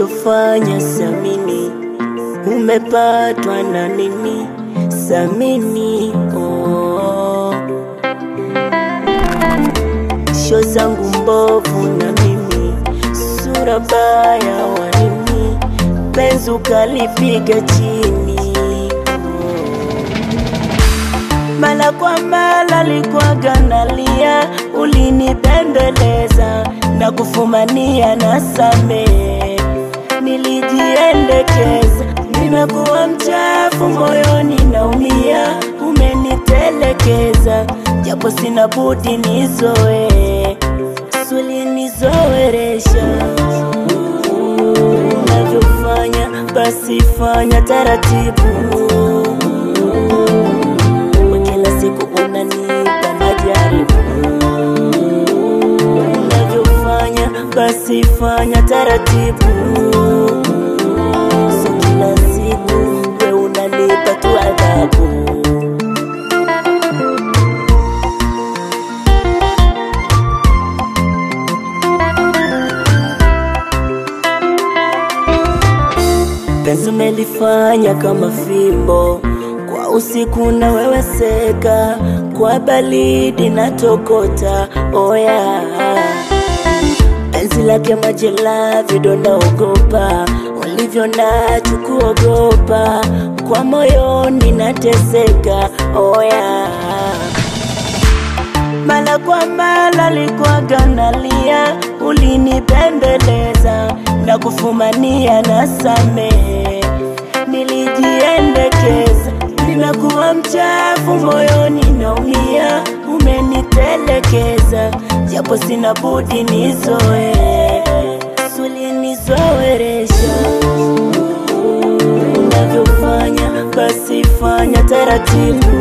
unachofanya samini, umepatwa na nini? Samini oh. Sho zangu mbovu na mimi, sura baya wa nini? Penzi ukalipiga chini mala kwa mala likwaga nalia, ulinipembeleza na kufumania na same, nilijiendekeza, nimekuwa mchafu moyoni naumia, umenitelekeza, japo sina budi nizoe, swali nizoeresha unavyofanya, basi fanya taratibu kila siku unanipa majaribu, unavyofanya basi fanya taratibu, so kila siku we unanipa tu adhabu. Penzi umelifanya kama fimbo kwa usiku na wewe seka, kwa baridi na tokota oya. Penzi lake majela vidonda ogopa, ulivyo nacho kuogopa, kwa moyoni nateseka oya. Mala kwa mala likwaga nalia, ulinipembeleza na kufumania na samehe, nilijiendekeza nimekuwa mchafu moyoni naumia, umenitelekeza, japo sina budi nizoe, swali nizoeresha unavyofanya, basi fanya taratibu,